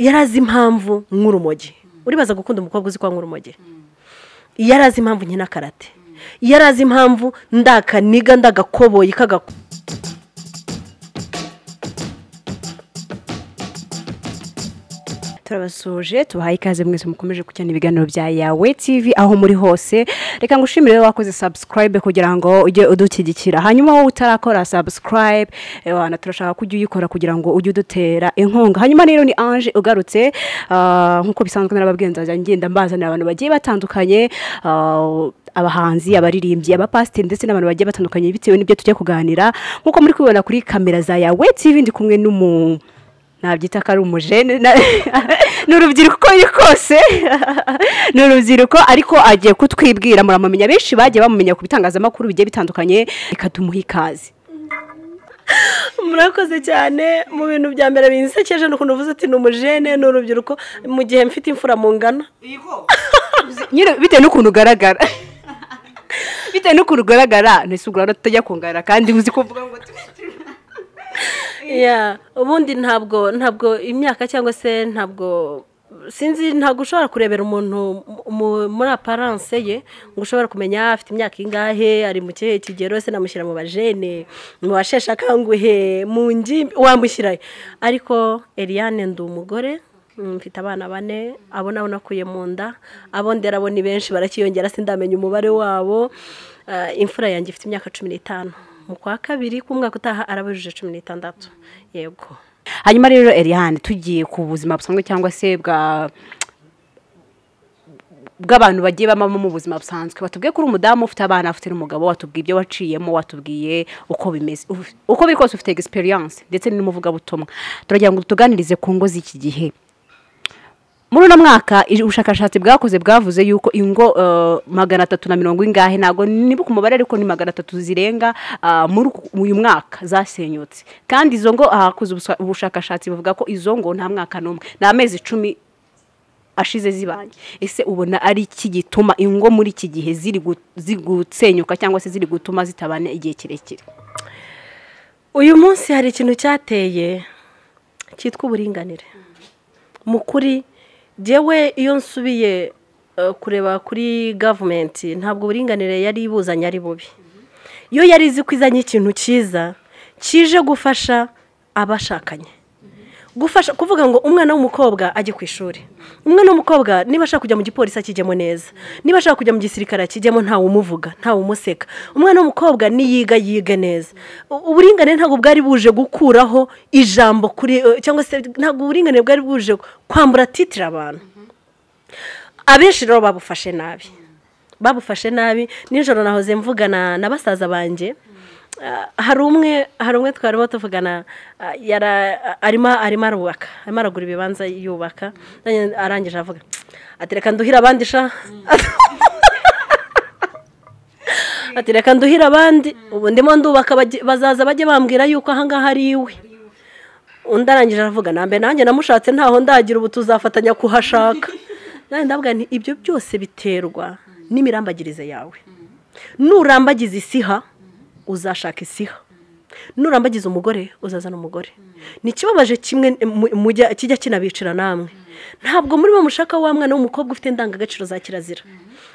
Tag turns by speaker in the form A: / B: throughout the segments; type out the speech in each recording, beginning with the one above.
A: yari azi impamvu nk'urumogi uribaza gukunda umukobwa uzi kwa nk'urumogi yari azi impamvu nkina karate yari azi impamvu ndakaniga ndagakoboyi kagakora
B: turabasuje tubahaye ikaze mwese mukomeje gukurikirana ibiganiro bya yawe tv aho muri hose reka ngushimire wowe wakoze sabusikarayibe kugira ngo ujye udushyigikira hanyuma wowe utarakora sabusikarayibe wana turashaka ko ujya uyikora kugira ngo ujye udutera inkunga hanyuma rero ni anje ugarutse ah, nk'uko bisanzwe narababwiye nzajya ngenda mbazanira abantu bagiye batandukanye ah, abahanzi abaririmbyi abapasiteri ndetse n'abantu bagiye batandukanye bitewe n'ibyo tujya kuganira nk'uko muri kubibona kuri kamera za yawe tv ndi kumwe n'umuntu nabyita ko ari umujene na- ni urubyiruko uko biri kose ni urubyiruko ariko agiye kutwibwira muramumenya benshi bagiye bamumenya ku bitangazamakuru bigiye bitandukanye reka tumuhe ikaze
A: murakoze cyane mu bintu bya mbere binsekeje ni ukuntu uvuze uti ni umujene ni urubyiruko mu gihe mfite imfura mu ngana
B: Nyine bitewe n'ukuntu ugaragara bitewe n'ukuntu ugaragara ntese urabona tutajya kungarara kandi uzi kuvuga ngo tu-
A: Yeah, ubundi ntabwo ntabwo imyaka cyangwa se ntabwo sinzi ntabwo ushobora kurebera umuntu mu- muri aparance ye ngo ushobora kumenya afite imyaka ingahe ari mu kihe kigero se namushyira mu bajene mu basheshe akanguhe mu ngimbi wamushyira he? ariko Eliane ndi umugore mm, mfite abana bane abo nabo nakuye mu nda abo ndera abo ni benshi barakiyongera sindamenya umubare wabo Ah, imfura yanjye ifite imyaka cumi n'itanu mu kwa kabiri k'umwaka utaha arabujije cumi n'itandatu yego
B: hanyuma rero Eliane tugiye ku buzima busanzwe cyangwa se bwa bw'abantu bagiye bamamo mu buzima busanzwe batubwiye ko uri umudamu ufite abana ufite n'umugabo watubwiye ibyo waciyemo watubwiye uko bimeze Uf- uko biri kose ufite egisperiyanse ndetse n'umuvugabutumwa turagira ngo tuganirize ku ngo z'iki gihe muri uno mwaka i- ubushakashatsi bwakoze bwavuze yuko ingo eh, magana atatu na mirongo ingahe ntabwo niba ku mubare ariko ni magana atatu zirenga ah, muri uku- uyu mwaka zasenyutse kandi izo ngo hakoze ubusa- ubushakashatsi buvuga ko izo ngo nta mwaka n'umwe ni amezi icumi ashize zibanye ese ubona ari iki gituma ingo muri iki gihe ziri gu- ziri gusenyuka cyangwa se ziri gutuma zitabana igihe kirekire
A: uyu munsi hari ikintu cyateye cyitwa uburinganire mu kuri jyewe iyo nsubiye eh, kureba kuri gavumenti ntabwo uburinganire yari ibuzanye ari bubi iyo yari izi ko izanye ikintu cyiza kije gufasha abashakanye gufasha kuvuga ngo umwana w'umukobwa ajye ku ishuri umwana w'umukobwa niba ashaka kujya mu gipolisi akijyemo neza niba ashaka kujya mu gisirikare akijyemo ntawe umuvuga ntawe umuseka umwana w'umukobwa niyiga yige neza U- uburinganire ntabwo bwari buje gukuraho ijambo kuri eh, cyangwa se ntabwo uburinganire bwari buje kwambura titire abantu abenshi rero babufashe nabi babufashe nabi nijoro nahoze mvugana na basaza banjye Ah, hari umwe hari umwe twarimo tuvugana ah, yara- arimo arimo arubaka arimo aragura ibibanza yubaka nanjye arangije avuga ati reka nduhire abandi sha ati reka nduhire abandi ubu ndimo ndubaka bajye- bazaza bajye bambwira yuko ahangaha ari iwe undi arangije aravuga nambe nanjye namushatse ntaho ndagira ubu tuzafatanya kuhashaka nanjye ndavuga nti ibyo byose biterwa n'imirambagirize yawe nurambagiza isiha uzashaka isiha nurambagiza umugore uzazana umugore ni ikibabaje kimwe mu- mujya- kijya kinabicira namwe ntabwo muri bo mushaka wa mwana w'umukobwa ufite indangagaciro za kirazira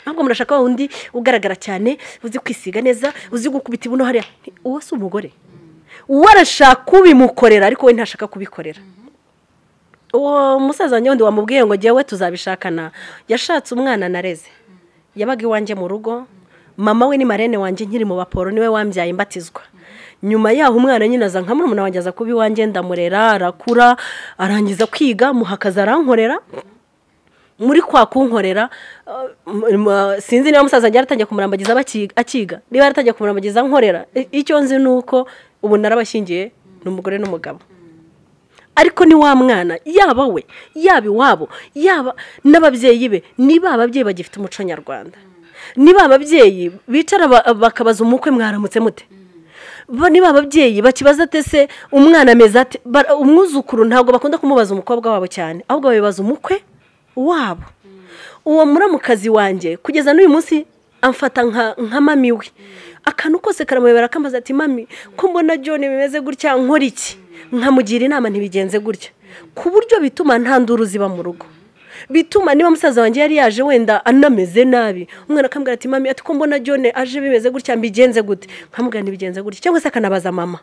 A: ahubwo murashaka wa wundi ugaragara cyane uzi kwisiga neza uzi gukubita ibuno hariya Nti, uwo si umugore uwo arashaka ubimukorera ariko we ntashaka kubikorera uwo musaza wanjye wundi wamubwiye ngo jyewe tuzabishakana yashatse umwana nareze yabaga iwanjye mu rugo mama we ni marene wanjye nkiri mu baporo niwe wambyaye imbatizwa nyuma yaho umwana nyine aza nka murumuna wanjye aza kuba iwanjye ndamurera arakura arangiza kwiga muhakaza arankorera muri kwa kunkorera uh, m- m- sinzi niba musaza wanjye yaratangiye kumurambagiza abakiga- akiga niba yaratangiye kumurambagiza nkorera I- icyo nzi ni uko ubu narabashyingiye ni umugore n'umugabo ariko ni wa mwana yaba we yaba iwabo yaba n'ababyeyi be niba ababyeyi bagifite umuco nyarwanda niba ababyeyi bicara ba- bakabaza umukwe mwaramutse mute Bo niba ababyeyi bakibaza ate se umwana ameze ate Bara- umwuzukuru ntabwo bakunda kumubaza umukobwa wabo cyane ahubwo babibaza umukwe wabo uwo muramukazi wanjye kugeza n'uyu munsi amfata nka nka mami we akantu kose karamuyobera akambaza ati mami ko mbona john bimeze gutya nkora iki nkamugira inama ntibigenze gutya ku buryo bituma nta nduru ziba mu rugo bituma niba musaza wanjye yari yaje wenda anameze nabi umwana akambwira ati mami ati ko mbona jone aje bimeze gutya mbigenze gute nkamubwira ntibigenze gutya cyangwa se akanabaza mama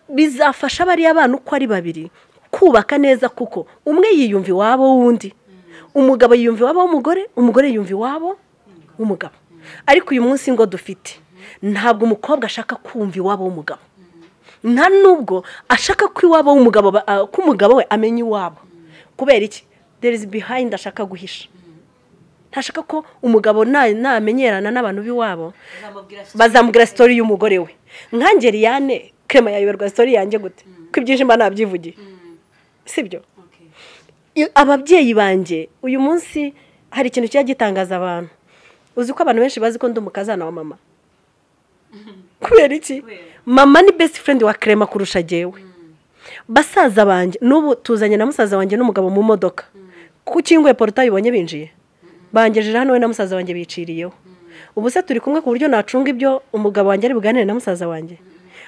A: bizafasha bariya bana uko ari babiri kubaka neza kuko umwe yiyumva iwabo w'undi umugabo yiyumva iwabo w'umugore umugore yiyumva iwabo w'umugabo ariko uyu munsi ngo dufite ntabwo umukobwa ashaka kumva iwabo w'umugabo nta nubwo ashaka ko iwabo w'umugabo ko umugabo we amenya iwabo kubera iki there is behind ashaka guhisha ntashaka ko umugabo namenyerana n'abantu b'iwabo bazamubwira sitori y'umugore we nkange liyane krema yayoberwa sitori yanjye gute ko ibyinshi mba nabyivugiye sibyo ababyeyi banjye uyu munsi hari ikintu kijya gitangaza abantu uzi ko abantu benshi bazi ko ndi umukazana wa mama kubera iki mama ni best friend wa krema kurusha agewe basaza banjye n'ubu tuzanye na musaza wanjye n'umugabo mu modoka ku kinguye porotayi ubonye binjiye bangejeje hano we na musaza wanjye biciriyeho ubu se turi kumwe ku buryo nacunga ibyo umugabo wanjye ari buganire na musaza wanjye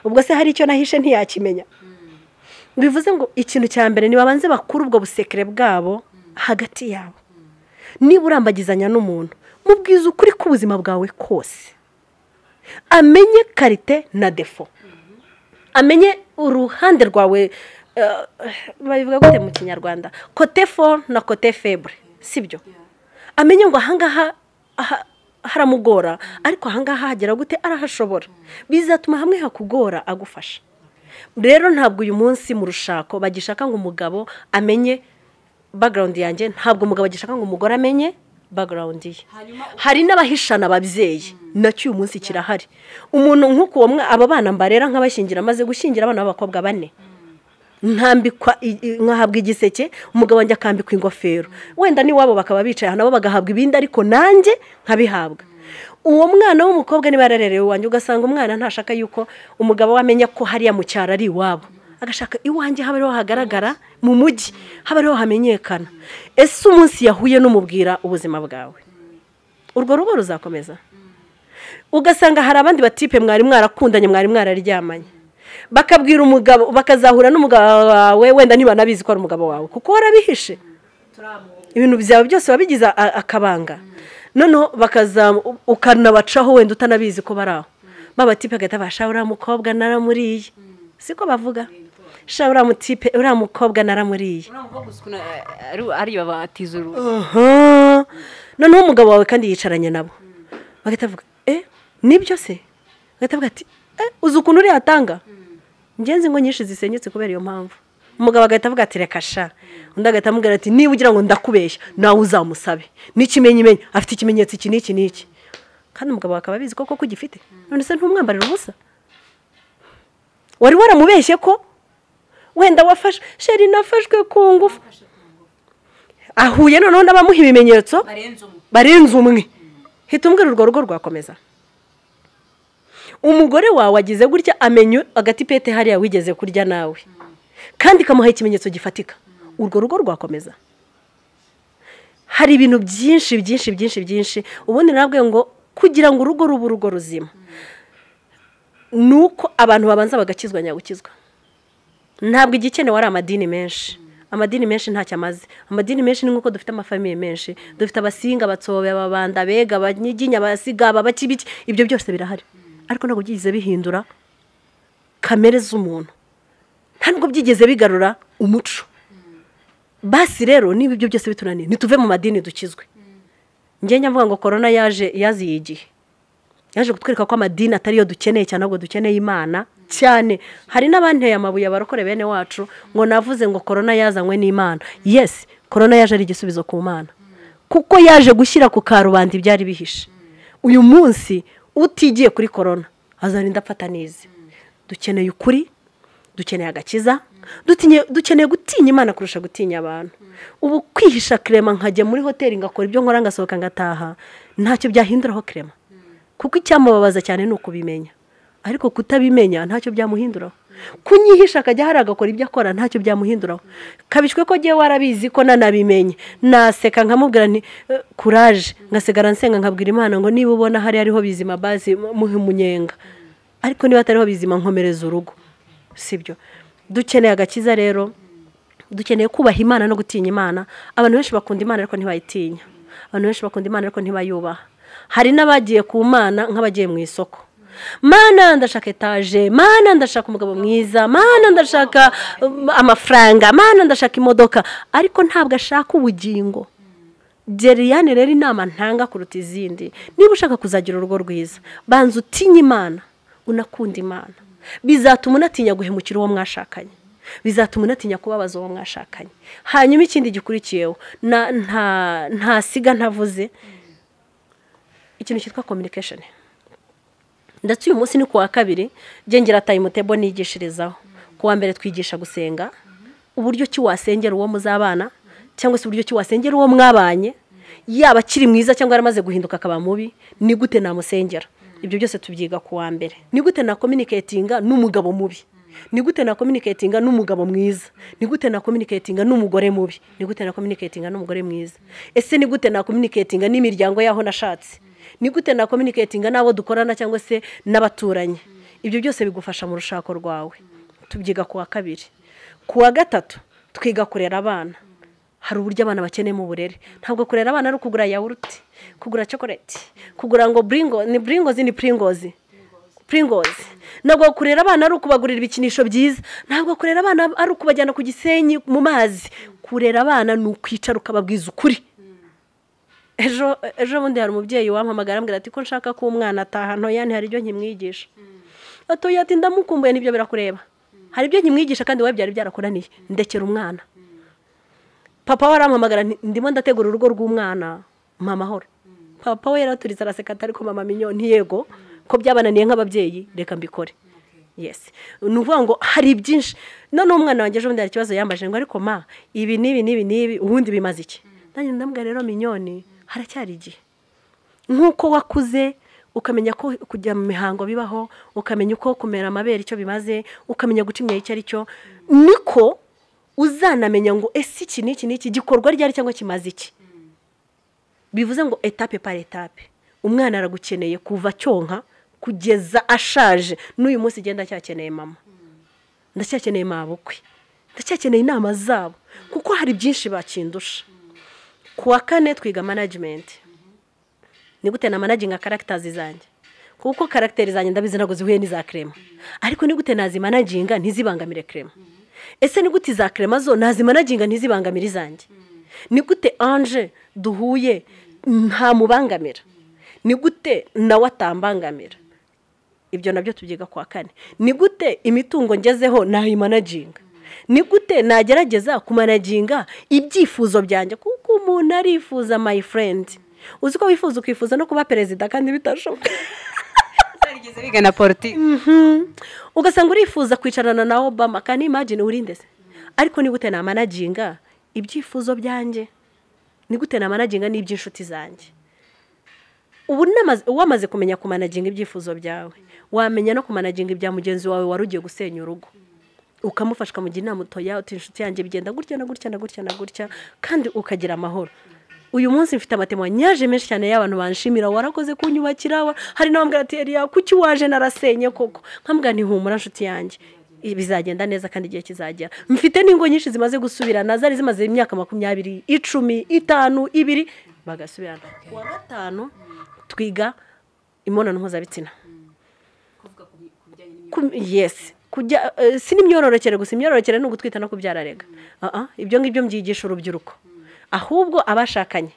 A: ubwo se hari icyo nahishe ntiyakimenya bivuze ngo ikintu cya mbere nibabanze bakura ubwo busekere bwabo hagati yabo niba urambagizanya n'umuntu mubwiza ukuri k'ubuzima bwawe kose amenye karite na defo amenye uruhande rwawe babivuga gute mu kinyarwanda kote fo na kote febure sibyo amenye ngo ahangaha haramugora ariko ahangaha hagera gute arahashobora bizatuma hamwe hakugora agufasha rero ntabwo uyu munsi mu rushako bagishaka ngo umugabo amenye bagarawundi yanjye ntabwo umugabo agishaka ngo umugore amenye bagarawundi ye hari n'abahishana ababyeyi nacyo uyu munsi kirahari umuntu nk'uko aba bana mbarera nk'abashyingira amaze gushyingira abana b'abakobwa bane nkambikwa nkahabwa igiseke umugabo wanjye akambikwa ingofero wenda n'iwabo bakaba bicaye nabo bagahabwa ibindi ariko nanjye nkabihabwa uwo mwana w'umukobwa niba yararerewe iwanjye ugasanga umwana ntashaka yuko umugabo we amenya ko hariya mu cyaro ari iwabo agashaka iwanjye haba ariho hagaragara mu mujyi haba ariho hamenyekana ese umunsi yahuye n'umubwira ubuzima bwawe urwo rugo ruzakomeza ugasanga hari abandi batipe mwari mwarakundanye mwari mwararyamanye bakabwira umugabo bakazahura n'umugabo wawe wenda niba nabizi ko ari umugabo wawe kuko warabihishe ibintu byawe byose wabigize akabanga noneho ukanabacaho wenda utanabizi ko bari aho babatipe agahita basha uriya mukobwa naramuriye siko bavuga sha uriya mutipe uriya mukobwa naramuriye
B: ariyo batiza uruhu
A: noneho umugabo wawe kandi yicaranye nabo bagahita bavuga eh nibyo se bagahita bavuga ati eh uzi ukuntu uriya atanga ngenzi ngo nyinshi zisenyutse kubera iyo mpamvu umugabo agahita avuga ati reka sha undi agahita amubwira ati niba ugira ngo ndakubeshya nawe uzamusabe n'ikimenyimenyi afite ikimenyetso iki n'iki n'iki kandi umugabo akaba abizi ko koko ugifite none se ntumwambarira ubusa wari waramubeshye ko wenda wafashe sheri nafashwe ku ngufu ahuye noneho n'abamuha ibimenyetso barenze umwe hita umbwira urwo rugo rwakomeza umugore wawe agize gutya amenya agatipete hariya wigeze kurya nawe kandi ikamuha ikimenyetso gifatika urwo rugo rwakomeza hari ibintu byinshi byinshi byinshi byinshi ubundi nabwo ngo kugira ngo urugo rube urugo ruzima ni uko abantu babanza bagakizwa nyagukizwa ntabwo igikenewe ari amadini menshi amadini menshi ntacyo amaze amadini menshi ni nk'uko dufite amafamiye menshi dufite abasinga abatsobe ababanda abega abanyiginya abasiga abakibiki ibyo byose birahari ariko ntabwo byigeze bihindura kamere z'umuntu ntabwo byigeze bigarura umuco basi rero niba ibyo byose bitunaniye ntituve mu madini dukizwe ngenge avuga ngo korona yaje yaziye igihe yaje kutwereka ko amadini atari yo dukeneye cyane ahubwo dukeneye imana cyane hari n'abanteye amabuye abarokore bene wacu ngo navuze ngo korona yazanywe n'imana yesi korona yaje ari igisubizo ku mana kuko yaje gushyira ku karubanda ibyari bihishe uyu munsi utigiye kuri korona azarinda apfata neza dukeneye ukuri dukeneye agakiza dukeneye gutinya imana kurusha gutinya abantu ubu kwihisha kirema nkajya muri hoteli ngakora ibyo nkora ngasohoka ngataha ntacyo byahinduraho kirema kuko icyamubabaza cyane ni ukubimenya ariko kutabimenya ntacyo byamuhinduraho kunyihisha akajya hari agakora ibyo akora ntacyo byamuhinduraho kabishwe ko agiye warabizi ko nanabimenye naseka nkamubwira ni kuraje ngasigara nsenga nkabwira imana ngo niba ubona hari ariho bizima bazi muhe umunyenga ariko niba atariho bizima nkomereza urugo sibyo dukeneye agakiza rero dukeneye kubaha imana no gutinya imana abantu benshi bakunda imana ariko ntibayitinya abantu benshi bakunda imana ariko ntibayubaha hari n'abagiye ku mana nk'abagiye mu isoko mana ndashaka etaje mana ndashaka umugabo mwiza mana ndashaka um, amafaranga mana ndashaka imodoka ariko ntabwo ashaka ubugingo geriyane rero inama ntanga kuruta izindi niba ushaka kuzagira urugo rwiza banza utinye imana unakunda imana bizatuma unatinya guhemukira uwo mwashakanye bizatuma unatinya kubabaza uwo mwashakanye hanyuma ikindi gikurikiyeho na- nta- ntasiga ntavuze ikintu cyitwa kominikesheni ndetse uyu munsi ni ku wa kabiri ngengera tayimutebo nigishirizaho ku wa mbere twigisha gusenga uburyo ki wasengera uwo muzabana cyangwa se uburyo ki wasengera uwo mwabanye yaba akiri mwiza cyangwa yaramaze guhinduka akaba mubi ni gute namusengera ibyo byose tubyiga ku wa mbere ni gute nakominiketinga n'umugabo mubi ni gute nakominiketinga n'umugabo mwiza ni gute nakominiketinga n'umugore mubi ni gute nakominiketinga n'umugore mwiza ese ni gute nakominiketinga n'imiryango y'aho nashatse ni gute nakominiketinga n'abo dukorana cyangwa se n'abaturanyi ibyo byose bigufasha mu rushako rwawe tubyiga ku wa kabiri ku wa gatatu twiga kurera abana hari uburyo abana bakeneyemo uburere ntabwo kurera abana ari ukugura yawurute kugura cokoreti kugura ngo buringo ni buringozi ni puringozi puringozi ntabwo kurera abana ari ukubagurira ibikinisho byiza ntabwo kurera abana ari ukubajyana ku gisenyi mu mazi kurera abana ni ukwicara ukababwiza ukuri ejo ejo bundi hari umubyeyi wampamagara ambwira ati ko nshaka ko umwana ataha ntoya ntihari ibyo nkimwigisha atoya ati ndamukumbuye n'ibyo birakureba hari ibyo nkimwigisha kandi wowe byari byarakuraniye ndekera umwana papa we arampamagara nti- ndimo ndategura urugo rw'umwana mpa amahoro papa we yaraturize araseka ati ariko mama minyo ntiyego ko byabananiye nk'ababyeyi reka mbikore yesi ni ukuvuga ngo hari byinshi noneho umwana wanjye ejo bundi hari ikibazo yambaje ngo ariko ma ibi n'ibi n'ibi n'ibi ubundi bimaze iki nanjye ndamubwira rero minyoni haracyari igihe nk'uko wakuze ukamenya ko kujya mu mihango bibaho ukamenya uko kumera amabere icyo bimaze ukamenya guca imyeyo icyo ari cyo niko uzanamenya ngo ese iki n'iki n'iki gikorwa ryari cyangwa kimaze iki bivuze ngo etape par etape umwana aragukeneye kuva cyonka kugeza ashaje n'uyu munsi igenda acyakeneye mama ndacyakeneye mabukwe ndacyakeneye inama zabo kuko hari byinshi bakindusha ku wa kane twiga manajimenti ni gute namanaginga karagitazi zanjye kuko karagiteri zanjye ndabizi ntabwo zihuye n'iza kerema ariko ni gute nazimanaginga ntizibangamire kerema ese ni gute iza kerema zo nazimanaginga ntizibangamire izanjye ni gute anje duhuye ntamubangamira ni gute nawe atambangamira ibyo nabyo tubyiga ku wa kane ni gute imitungo ngezeho nayimanaginga ni gute nagerageza kumanaginga ibyifuzo byanjye kuko umuntu arifuza my friend uzi ko wifuza ukifuza no kuba perezida kandi bitashoboka
B: utarigeze biga na politiki
A: ugasanga urifuza kwicarana na obama kandi imagine urinde se ariko ni gute namanaginga ibyifuzo byanjye ni gute namanaginga n'iby'inshuti zanjye ubu n'amaze- wamaze kumenya kumanaginga ibyifuzo byawe wamenya no kumanaginga ibya mugenzi wawe wari ugiye gusenya urugo ukamufasha ukamugira inama utoya uti inshuti yanjye bigenda gutya na gutya na gutya na gutya kandi ukagira amahoro uyu munsi mfite amatemanyaje menshi cyane y'abantu banshimira warakoze kunyubakira wa- hari n'abambwira ati eriya kuki waje narasenye koko nkambwira nti humura nshuti yanjye I- bizagenda neza kandi igihe kizagera mfite n'ingo nyinshi zimaze gusubirana zari zimaze imyaka makumyabiri icumi itanu ibiri bagasubirana kuwa gatanu twiga imibonano mpuzabitsina Ku- yes kujya eh, si n'imyororokere gusa imyororokere ni ugutwita no kubyara rega Ah, ah, ibyo ngibyo mbyigisha urubyiruko ahubwo abashakanye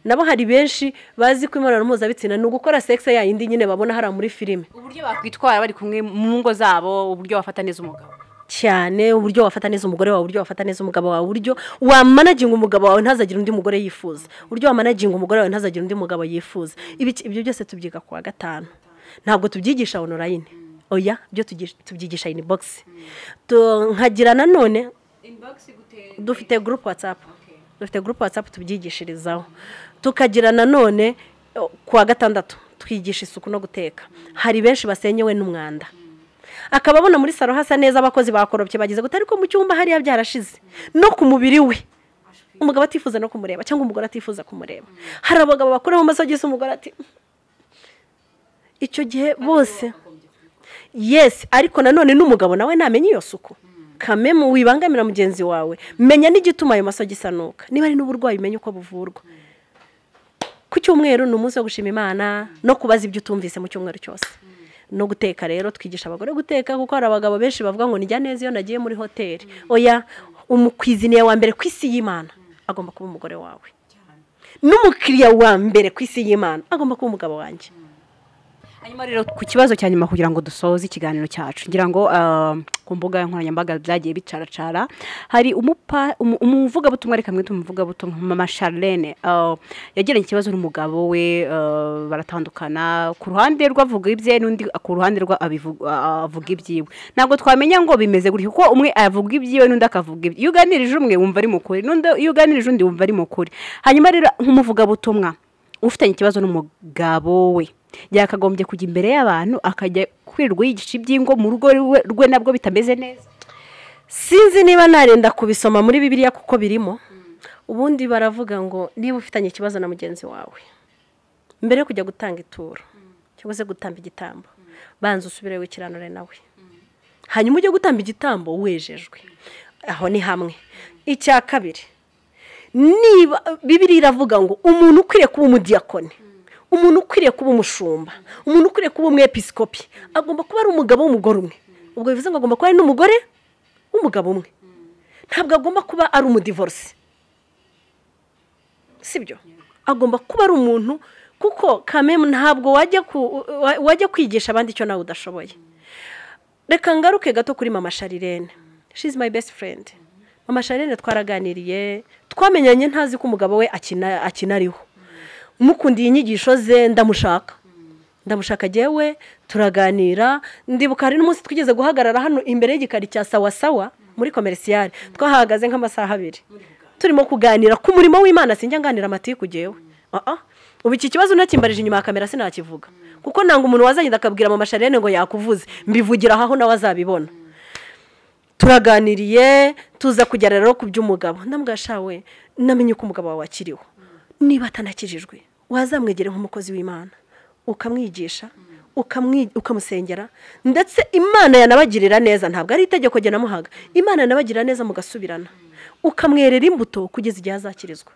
A: nabo hari benshi bazi ko imibonano mpuzabitsina ni ugukora sekisi yayindi nyine babona hariya muri filime
B: uburyo bakwitwara bari kumwe mu ngo zabo uburyo bafata neza umugabo
A: cyane uburyo wafata neza umugore wawe uburyo wafata neza umugabo wawe uburyo wamanaginga umugabo wawe ntazagire undi mugore yifuza uburyo wamanaginga umugore wawe ntazagire undi mugabo yifuza Ibi- ibyo byose tubyiga ku wa gatanu ntabwo tubyigisha online oya byo tugi- tubyigisha in box Tu- nkagira nanone dufite gurupu watsapu dufite gurupu watsapu tubyigishirizaho tukagira nanone o, ku wa gatandatu twigisha isuku no guteka hari benshi basenyewe n'umwanda akaba abona muri salo hasa neza abakozi bakorobye bageze gute ariko mu cyumba hariya byarashize no ku mubiri we umugabo atifuza no kumureba cyangwa umugore atifuza kumureba hari abagabo bakuraho amasogisi umugore ati icyo gihe bose yesi ariko nanone n'umugabo nawe ntamenya iyo suku kame mu wibangamira mugenzi wawe menya n'igituma ayo maso agisanuka niba ari n'uburwayi umenya uko buvurwa ku cyumweru ni umunsi wo gushima imana no kubaza ibyo utumvise mu cyumweru cyose no guteka rero twigisha abagore guteka kuko hari abagabo benshi bavuga ngo nijya neza iyo nagiye muri hoteli oya umukwiziniye wa mbere ku isi y'imana agomba kuba umugore wawe n'umukiriya wa mbere ku isi y'imana agomba kuba umugabo wanjye
B: hanyuma rero ku kibazo cya nyuma kugira ngo dusoze ikiganiro cyacu ngira ngo ah, ku mbuga nkoranyambaga byagiye bicaracara hari umupa- umu- umuvugabutumwa reka mwite umuvugabutumwa mama charlene ah, yagiranye ikibazo n'umugabo we ah, baratandukana ku ruhande rwe avuga ibye n'undi ku ruhande rwe abivuga- ah, avuga ibyiwe ntabwo twamenya ngo bimeze gutya kuko umwe avuga ibyiwe n'undi akavuga ibye iyo uganirije umwe wumva ari mu kuri n'undi iyo uganirije undi wumva ari mu kuri hanyuma rero nk'umuvugabutumwa ufitanye ikibazo n'umugabo we yakagombye kujya imbere y'abantu akajya kwirirwa yigisha iby'ingo mu rugo rwe- rwe nabwo bitameze neza
A: sinzi niba narenda kubisoma muri bibiliya kuko birimo ubundi baravuga ngo niba ufitanye ikibazo na mugenzi wawe mbere yo kujya gutanga ituro cyangwa se gutamba igitambo banza usubire wikiranure nawe hanyuma ujye gutamba igitambo wejejwe aho ni hamwe icya kabiri niba bibiri iravuga ngo umuntu ukwiriye kuba umudiyakoni umuntu ukwiriye kuba umushumba umuntu ukwiriye kuba umwepisikopi agomba kuba ari umugabo w'umugore umwe ubwo bivuze ngo agomba kuba ari n'umugore w'umugabo umwe ntabwo agomba kuba ari umudivorisi sibyo agomba kuba ari umuntu kuko kamemu ntabwo wajya ku- wa- wajya kwigisha abandi icyo nawe udashoboye reka ngaruke gato kuri mama sharirene shizi mayi besiti furendi mama sharirene twaraganiriye twamenyanye ntazi ko umugabo we akina akina ariho mukundiye inyigisho ze ndamushaka ndamushaka agewe turaganira ndibuka hari n'umunsi twigeze guhagarara hano imbere y'igikari cya sawasawa muri komerisiyare twahagaze nk'amasaha abiri turimo kuganira ku murimo w'imana sinjya nganira amatiku ugewe ubu iki kibazo unakimbarije inyuma ya kamera sinakivuga kuko nanga umuntu wazagenda akabwira mama sharene ngo yakuvuze mbivugira aho nawe azabibona turaganiriye tuza kujya rero ku by'umugabo ndamugashawe namenye uko umugabo wawe akiriho niba atanakijijwe wazamwegera nk'umukozi w'imana ukamwigisha ukamwi- ukamusengera ndetse imana yanabagirira neza ntabwo ari itegeko namuhaga imana yanabagirira neza mugasubirana ukamwerera imbuto kugeza igihe azakirizwa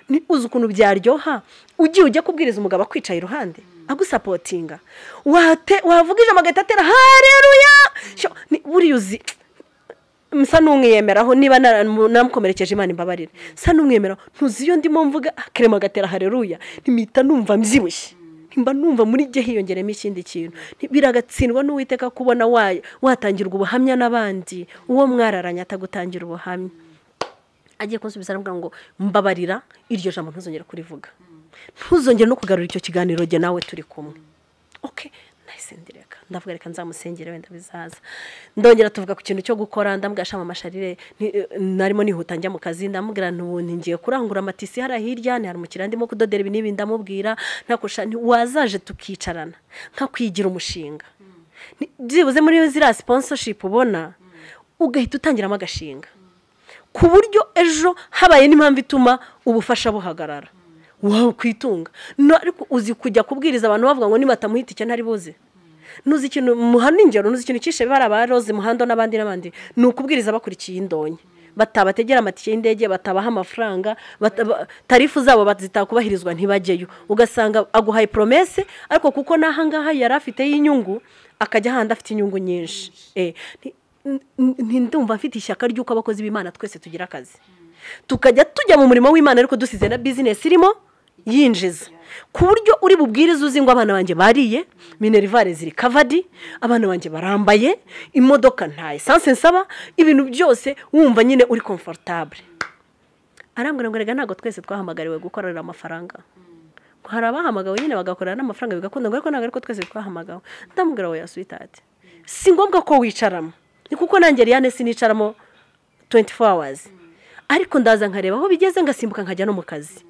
A: ni uzi ukuntu byaryoha ugiye ujya kubwiriza umugabo akwicaye iruhande agusapotinga wate- wavuga ijambo agahita atera hareruya Sho, ni- buriya uzi msa n'umwiyemeraho niba nara- mu- namukomerekeje imana imbabarire sa n'umwiyemeraho ntuzi iyo ndimo mvuga kerema agatera hareruya ntimita numva mbyibushye mba numva muri jye hiyongeremo ikindi kintu Nti- biragatsindwa n'uwiteka kubona wa- watangirwa ubuhamya n'abandi uwo mwararanye atagutangira ubuhamya agiye kunsubiza aravuga ngo mbabarira iryo jambo ntuzongere kurivuga ntuzongere no kugarura icyo kiganiro jye nawe turi kumwe oke nahise ndireka ndavuga reka nzamusengere wenda bizaza ndongera tuvuga ku kintu cyo gukora ndamugashama amasharire ni- eh, narimo nihuta njya mu kazi ndamubwira ntubundi ngiye kurangura amatisi hariya hirya ni hari umukiriya ndimo kudodera ibi n'ibi ndamubwira ntakusha nti wazaje tukicarana nkakwigira umushinga Ni- byibuze muri ziriya sponsorship ubona ugahita utangiramo agashinga ku buryo ejo habaye n'impamvu ituma ubufasha buhagarara wawe kwitunga ariko uzi kujya kubwiriza abantu bavuga ngo nibatamuhita icyo ntari buze ntuzi ikintu muhana ingero ntuzi ikintu cyishe bari aba roze muhando n'abandi n'abandi ni ukubwiriza bakurikiye indonke batabategera amatike y'indege batabaha amafaranga bataba- tarifu zabo zitakubahirizwa ntibajyeyo ugasanga aguhaye poromese ariko kuko n'ahangaha yari afiteho inyungu akajya ahandi afite inyungu nyinshi Eh, nti- n- n- ndumva mfite ishyaka ry'uko abakozi b'imana twese tugira akazi tukajya tujya mu murimo w'imana ariko dusize na bizinesi irimo yinjiza ku buryo uri bubwirize uzi ngo abana banjye bariye minerivare ziri kavadi abana banjye barambaye imodoka nta esanse nsaba ibintu byose wumva nyine uri komfortable arambwira ngo rega ntabwo twese twahamagariwe gukorera amafaranga ngo hari abahamagawe nyine bagakorera n'amafaranga bigakunda ngo ariko ntabwo ariko twese twahamagawe ndamubwira we yasuwitati si ngombwa ko wicaramo ni kuko nanjye riyane sinicaramo 24 hours ariko ndaza nkareba aho bigeze ngasimbuka nkajya no mu kazi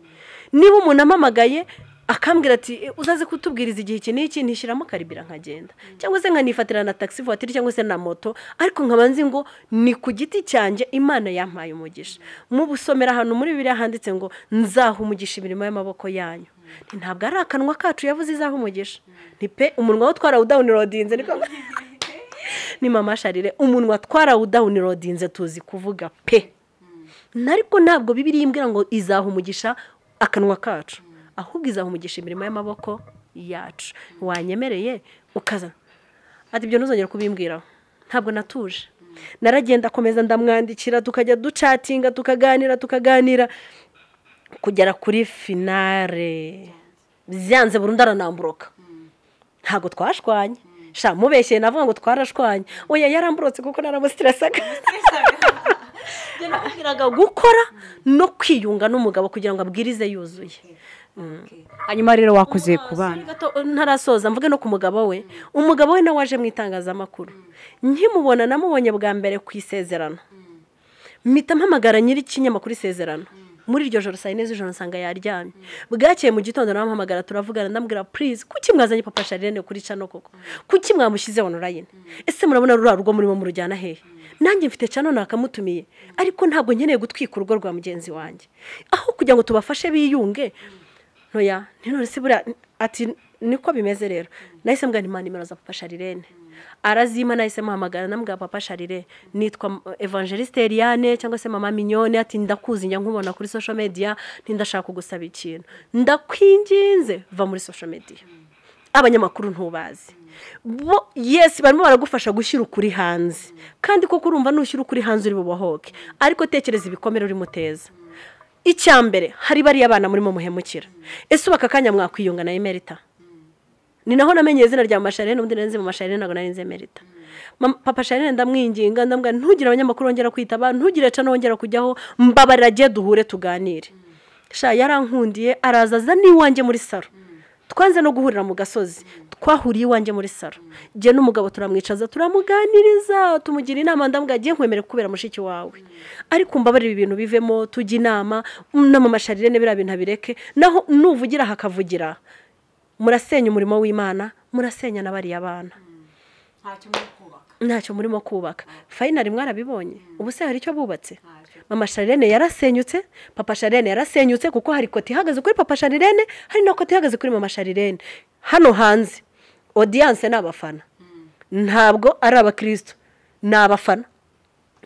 A: niba umuntu amamagaye akambwira ati uzaze kutubwiriza igihe iki n'iki ntishyiramo karibira nkagenda cyangwa se nkanifatira na taxi voiture cyangwa se na moto ariko nkaba nzi ngo ni ku giti cyanjye imana yampaye umugisha mu busomera ahantu muri biriya handitse ngo nzaha umugisha imirimo y'amaboko yanyu Nti, ntabwo ari akanwa kacu yavuze izaha umugisha ni pe umunwa wo twarawudawunirodinze niko ni mama sharire umunwa twarawudawunirodinze tuzi kuvuga pe ariko ntabwo bibiri imbwira ngo izaha umugisha akanwa kacu ahubwo izaha umugisha imirimo y'amaboko yacu wanyemereye ukaza ati ibyo ntuzongere kubimbwiraho ntabwo natuje naragenda akomeza ndamwandikira tukajya ducatinga tukaganira tukaganira kugera kuri finale byanze burundu aranamburoka ntabwo twashwanye sha mubeshye navuga ngo twarashwanye oya yaramburotse kuko naramusitirasaga nakubwiraga gukora no kwiyunga n'umugabo kugira ngo abwirize yuzuye
B: hanyuma rero wakoze ku bana
A: ntarasoza mvuge no ku mugabo we umugabo we nawe waje mu itangazamakuru nkimubona namubonye bwa mbere ku isezerano mpita mpamagara nyir'ikinyamakuru isezerano muri iryo joro saa yine z'ijoro nsanga yaryamye bwakeye mu gitondo namuhamagara turavugana ndamubwira purize kuki mwazanye papa sharine kuri cano koko kuki mwamushyize onorayine ese murabona ruriya rugo murimo murujyana hehe nanjye mfite cano nakamutumiye ariko ntabwo nkeneye gutwika urugo rwa mugenzi wanjye aho kugira ngo tubafashe biyunge ntoya none se buriya ati niko bimeze rero nahise mbwa nimba nimero za papa sharirene arazima nahise muhamagara na papa sharire nitwa evangeliste eriane cyangwa se mama minyone ati ndakuzi njya nkubona kuri sosho mediya ntindashaka kugusaba ikintu ndakwinginze va muri sosho mediya abanyamakuru ntubazi bo yesi barimo baragufasha gushyira ukuri hanze kandi koko urumva nushyira ukuri hanze uri bubohoke ariko tekereza ibikomere urimo uteza icya mbere hari bariya abana murimo muhemukira ese ubu aka kanya mwakwiyunga na emerita ni naho namenye izina rya masharene ubundi narinze mu masharene ntabwo narinze emerita papa sharene ndamwinginga ndambwira ntugire abanyamakuru wongera kwitaba ntugire cano wongera kujyaho mbabarira agiye duhure tuganire sha yarankundiye araza aza n'iwanjye muri saro twanze no guhurira mu gasozi twahuriye iwanjye muri saro njye n'umugabo turamwicaza turamuganiriza tumugira inama ndambwira agiye nkwemere kubera mushiki wawe ariko mbabarira ibintu bivemo tujya inama n'amamasharire biriya bintu abireke naho nuvugira hakavugira murasenya umurimo w'imana murasenya na bariya bana ntacyo murimo kubaka fayinari mwarabibonye ubu se hari icyo bubatse mama sharirene yarasenyutse papa sharirene yarasenyutse kuko hari koti ihagaze kuri papa sharirene hari na koti ihagaze kuri mama sharirene hano hanze odiyanse ni abafana ntabwo ari abakirisitu ni abafana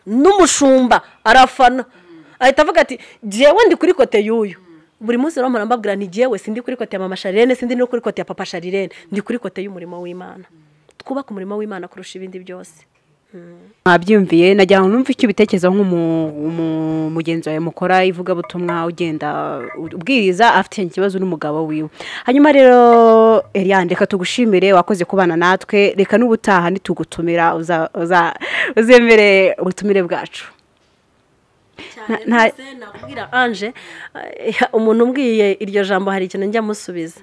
A: n'umushumba arafana ahita avuga ati jyewe ndi kuri kote y'uyu buri munsi rero mbabwira ntigewe sindi kuri kote ya mama sharirene sindi no kuri kote ya papa sharirene ndi kuri kote y'umurimo w'imana twubake umurimo w'imana kurusha ibindi byose
B: mwabyumviye nagira ngo numve icyo ubitekerezaho nk'umugenzi wawe mukora ivugabutumwa ugenda ubwiriza afite ikibazo n'umugabo wiwe hanyuma rero Eliane reka tugushimire wakoze kubana natwe reka n'ubutaha ntitugutumira uzemere ubutumire bwacu
A: ntabwira anje umuntu umbwiye iryo jambo hari ikintu njya musubiza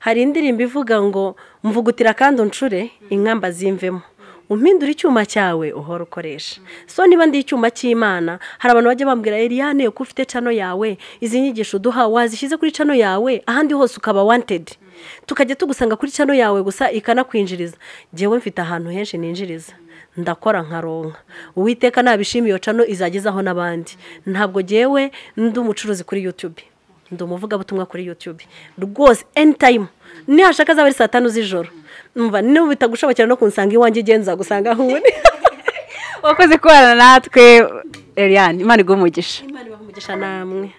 A: hari indirimbo ivuga ngo mvugutira kandi uncure inkamba zimvemo umpindura icyuma cyawe uhora ukoresha so niba ndi icyuma cy'imana hari abantu bajya bambwira Eliane ko ufite cano yawe izi nyigisho uduha wazishyize kuri cano yawe ahandi hose ukaba wantedi tukajya tugusanga kuri cano yawe gusa ikanakwinjiriza njyewe mfite ahantu henshi ninjiriza ndakora nkaronka uwiteka nabishima iyo cano izagezaho n'abandi ntabwo ngewe ndi umucuruzi kuri yutube ndi umuvugabutumwa kuri yutube rwose eni tayimu nihashaka azaba ari saa tanu z'ijoro mva niba bitagushobokera no kunsanga iwanjye igenza gusanga aho uri
B: wakoze kubana natwe Eliane imana iguha umugisha
A: imana ibaha umugisha namwe